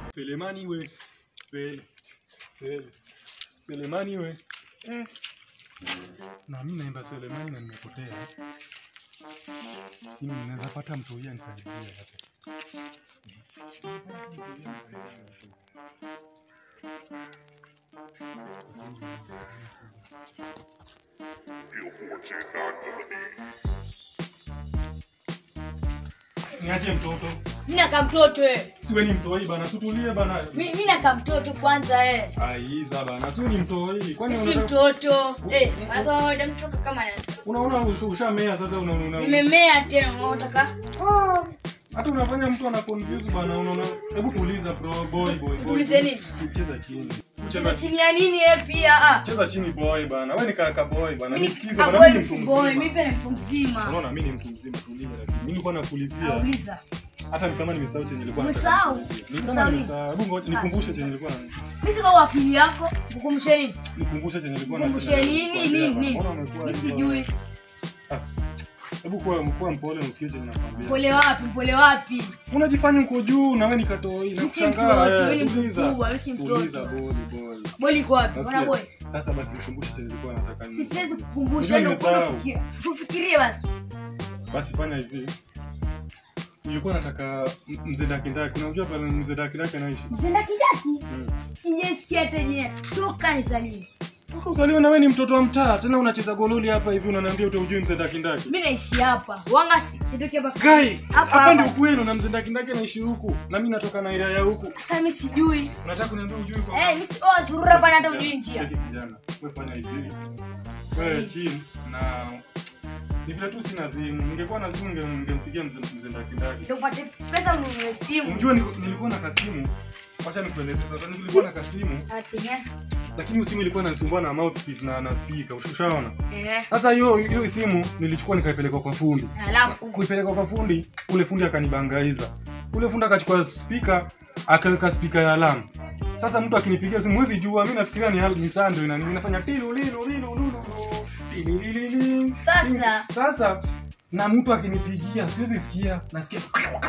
Selemani we. Sele. Sele. Selemani we. Eh. Na mimi naimba Selemani na nimepotea. Mimi naweza pata mtu huyu anisaidie hata. Niache mtoto. Mimi naka mtoto eh. Siwe ni mtoi bana, sutulie bana. Mi- Mimi naka mtoto kwanza eh. Aiza bana, siwe ni mtoi. Kwani Si unataka mtoto. Eh, sasa wewe mtoto kama nani? unaona usha- ushamea sasa una una. Nimemea tena unataka? Hata unafanya mtu ana confuse bana, unaona. Hebu tuuliza bro, boy boy. boy. Tuulize nini? Cheza chini. Cheza Cheza chini ya nini eh pia ah. Cheza chini boy bana. Wewe ni kaka boy bana. Mimi Nisikize ah, bana, boy mimi ni mtu ni boy, mimi mzima. pia ni mtu mzima. Unaona mimi ni mtu mzima, tulia lakini. Mimi nilikuwa nakuulizia. Nauliza. Hata ni kama nimesahau chenye nilikuwa nataka Umesahau? kuulizia. Ni Umesahau kama nini? nimesahau. Hebu ngoja nikumbushe chenye nilikuwa na Mimi siko kwa akili yako. Kukumbusha nini? nikumbushe chenye nilikuwa na Kukumbusha nini nini nini? Mimi sijui. Hebu kuwa kuwa mpole na usikie chenye nakwambia. Pole wapi? Pole wapi? Unajifanya uko juu na wewe ni katoi na Mimi si kushangaa. mtoto, eh, mimi ni tuliza. mkubwa, mimi si mtoto. Tuliza boy boy. Boli iko wapi? Nasikia. Mbona boy? Sasa basi nikumbushe chenye nilikuwa nataka. Si nini. siwezi kukumbusha Unajua ndio nimesahau. kufikiria. Tufikirie basi. Basi fanya hivi. Nilikuwa nataka m- mzee Dakindaki. Unajua pale mzee Dakindaki anaishi? Mzenda kijaki? Mm. Sijasikia hata jina. Toka nizaliwe. Toka uzaliwe na wewe ni mtoto wa mtaa, tena unacheza gololi hapa hivi unaniambia utaujui mzee Dakindaki. Mimi naishi hapa. Wanga si nitoke hapa. Gai, Hapa hapa ndio hapa. kwenu na mzee Dakindaki anaishi huku na mimi natoka na area ya huku. Sasa mimi sijui. Unataka kuniambia ujui kwa Eh, mimi si oh zurura bana hata ujui njia. Cheki kijana, wewe fanya hivi. Wewe chini na ni vile tu sina simu. Ningekuwa na simu ninge- ningempigia mzee mzee Dakindaki. Ndio upate pesa ununue simu. Unajua niko- nilikuwa na kasimu. Wacha nikueleze sasa. Nilikuwa na kasimu, Atinya. lakini hiyo simu ilikuwa inanisumbua na mouthpiece na na speaker. Ushaona? Eh. Sasa hiyo hiyo simu nilichukua nikaipeleka kwa fundi. Alafu Kuipeleka kwa fundi, ule fundi akanibangaiza. Ule fundi akachukua speaker, akaweka speaker ya alarm. Sasa mtu akinipigia simu mwezi jua, mimi nafikiria ni hal- ni saa ndio inani inafanya tilu lilu lilu lulu. tilililili. Sasa. Sasa na mtu akinipigia siwezi sikia, nasikia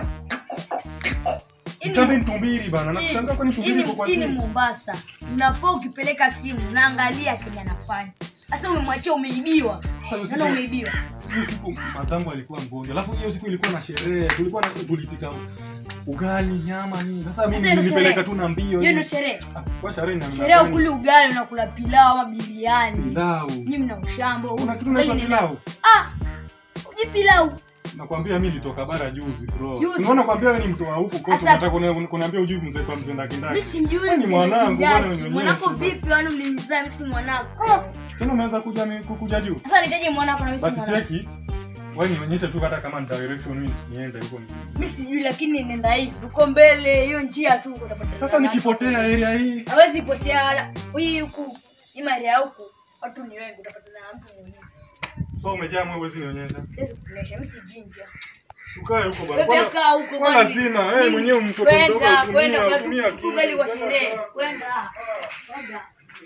Ini- Kambe nitumbiri bana, nakushangaa kwani tumbiri Ini- iko kwa ini simu. Mombasa. Unafaa ukipeleka simu unaangalia Kenya anafanya. Sasa umemwachia umeibiwa. Sasa usiku- Naona umeibiwa. hiyo siku matangu alikuwa mgonjwa alafu hiyo siku ilikuwa na sherehe tulikuwa na tulipika ugali nyama nini sasa mimi Sasa ndio nilipeleka sherehe. tu na mbio Hiyo ndio sherehe. Ah, kwa sherehe ni Sherehe ukuli ugali unakula pilau ama biriani. pilau Nyinyi mna ushambo. kuna kitu Ugali naitwa ni- pilau Ah. Uji pilau. nakwambia mimi nilitoka bara juzi bro Juzi. unaona kwambia wewe ni mtu wa huku kosa Sasa- unataka kuni- kuniambia ujui mzee kwa mzee Mimi ndakindaki simjui Wewe ni mzee mwanangu, Ndaki. bwana unionyeshe Mwanako bwana. vipi wani mlinizaa mimi si mwanako? tena unaweza kuja mi- kukuja juu Sasa nitaje mwanako na mimi si basi mwanako. check it wewe nionyeshe tu hata kama ni direction mimi niende huko ni- Mimi sijui lakini nenda hivi. Tuko mbele hiyo njia tu utapata. sasa nikipotea area hii hawezi potea wala hii huku hii mali ya huku watu ni wengi utapata na mtu muulize so umejaa mwe huwezi nionyesha siwezi kukuonyesha mimi sijui njia Ukae huko bana. wewe Kwanza- kaa huko Wala kwani- sina, wewe nini? mwenyewe mtoto mdogo kwenda tumia- kwenda kwa tumia tu- akili. ugali wa sherehe kwenda kwenda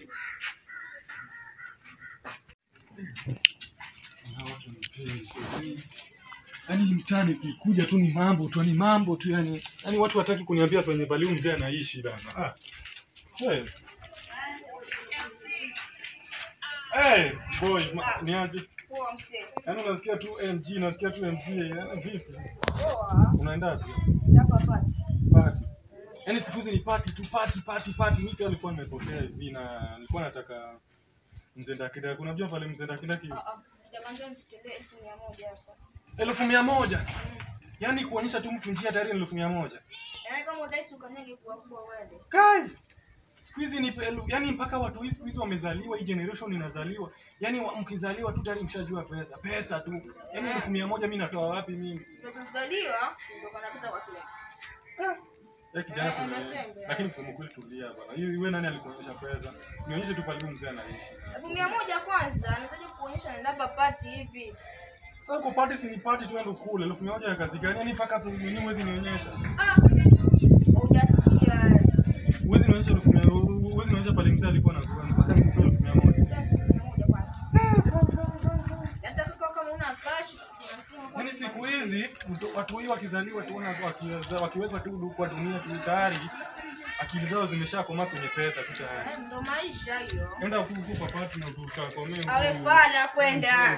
Yaani mtani ukikuja tu ni mambo tu, ni mambo tu yani. Yaani watu wataki kuniambia penye pale huyu mzee anaishi bana. Ah. Hey. Hey, boy, ma, niaje? Poa msee. Yaani unasikia tu MG, unasikia tu MG, yaani vipi? Poa. Unaenda wapi? Ndako apati. Party. Yaani siku hizi ni party tu, party, party, party. Mimi pia nilikuwa nimepotea hivi na nilikuwa nataka mzee Ndakidaki. Unajua pale mzee Ndakidaki Ah ah. Jamani njoo nitutolee elfu mia moja hapa. elfu mia moja yaani kuonyesha tu mtu njia tayari ni elfu mia moja Yaani kama utaishi ukanyage kuwa kubwa uende. kai siku hizi ni pelu, yani mpaka watu hii siku hizi wamezaliwa hii generation inazaliwa yani wa, mkizaliwa tu tayari mshajua pesa pesa tu yani elfu mia moja mi natoa wapi mimi Ndio tulizaliwa ndio kana pesa kwa kile. ya kijana Eh, si unaelewa. umesembe. lakini kusema kweli tulia bwana hii wewe nani alikuonyesha pesa nionyeshe tu pale huyu mzee anaishi Elfu mia moja kwanza nawezaje kuonyesha naenda hapa pati hivi. sasa uko party si ni party tu endo kule elfu mia moja ya kazi gani yani mpaka hapo nini huwezi nionyesha Ah. Hujasikia. huwezi nionyesha elfu mia huwezi nionyesha pale mzee alikuwa anakuwa mpaka nikupe elfu mia moja Elfu mia moja kwanza. Hata kama kama una cash kuna simu kwa Yaani siku hizi mtu- watu hii wakizaliwa tu wana- wakiweza- wakiwekwa tu kwa dunia tu tayari akili zao zimeshakomaa kwenye pesa tu tayari. Eh, ndo maisha hiyo. Enda huku kwa partner utakomea. Awe fala kwenda.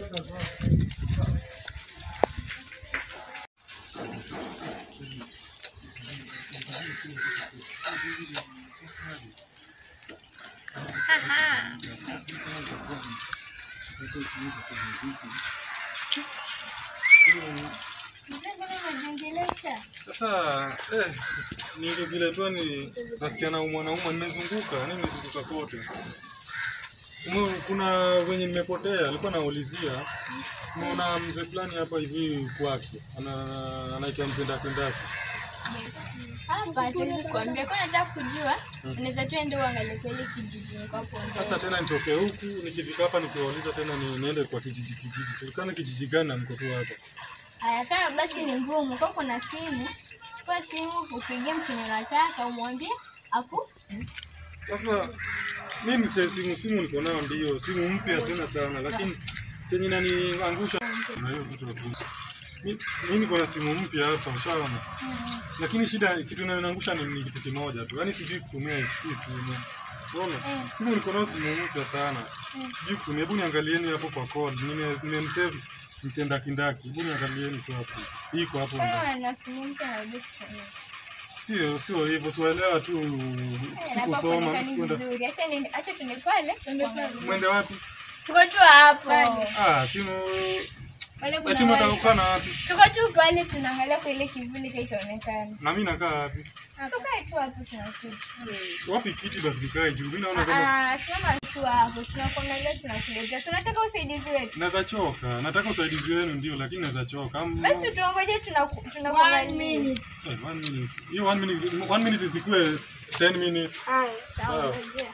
Sasa eh, ni vile tu ni nasikia na mwanaume nimezunguka, yani nimezunguka kote. Ume, kuna wenye nimepotea, alikuwa naulizia. Naona mzee fulani hapa hivi kwake. Ana anaitwa mzee Ndakindaki. Hapa hatuwezi kuambia. Kwa nataka kujua, unaweza tuende uangalie kweli kijiji niko hapo Sasa ndo. tena nitoke huku nikifika hapa nikiwauliza tena ni, niende kwa kijiji kijiji. Serikali kijiji gani na mko tu hapa? Haya, kama basi ni ngumu, kwa kuna simu, chukua simu upigie mtu unataka umwambie aku Sasa mimi sasa simu simu niko nayo ndio, simu mpya tena sana lakini chenye naniangusha na hiyo kitu hapo. Mi- Mimi niko na simu mpya hapa ushaona. Lakini shida kitu inaniangusha ni, ni kitu kimoja tu. Yaani sijui kutumia hii simu. Unaona? Simu niko nayo simu mpya sana. Sijui kutumia. Hebu niangalieni hapo kwa code. Nime nimemsave msenda kindaki. Hebu niangalieni tu hapo. Iko hapo ndani. kama na simu mpya na ujue kutumia. Sio sio hivyo, siwaelewa tu Eh, hapa sikusoma, kuonekani sikuenda. vizuri. Acha niende, acha tuende pale. Mwende wapi? Tuko tu hapo. Ah, simu Pale eti kuna mwenda wale- kukaa na wapi? Tuko tu pale tunaangalia kwa ile kivuli kaitaonekana. Na mimi nakaa wapi? Tukae tu hapo tunakuja. Wapi kiti basi nikae juu. Mimi naona kama Ah, simama tu hapo, tunakuangalia tunakuletea. Si unataka usaidizi wetu? naweza choka. Nataka usaidizi wenu ndio, lakini naweza choka. Am- Basi tuongoje tunaku- tunakuangalia. Eh, one minute. Hiyo one minute, one minute isikue 10 minutes. Haya, Sawa. sawa. ngojea.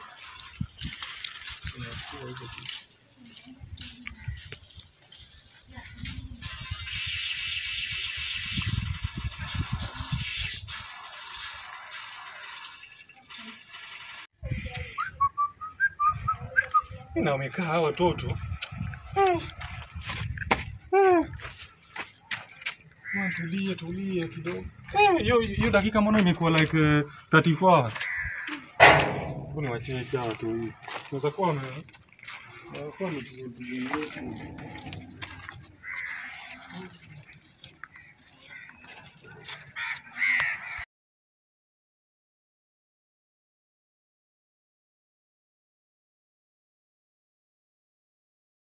Na wamekaa hawa watoto. Mwa, Tulie, tulie kidogo. Eh, Hiyo hiyo dakika mbona imekuwa like uh, 34 hours? Hebu niwachie hawa tu hivi. Unaweza kuwa wame- wanakuwa wametulia.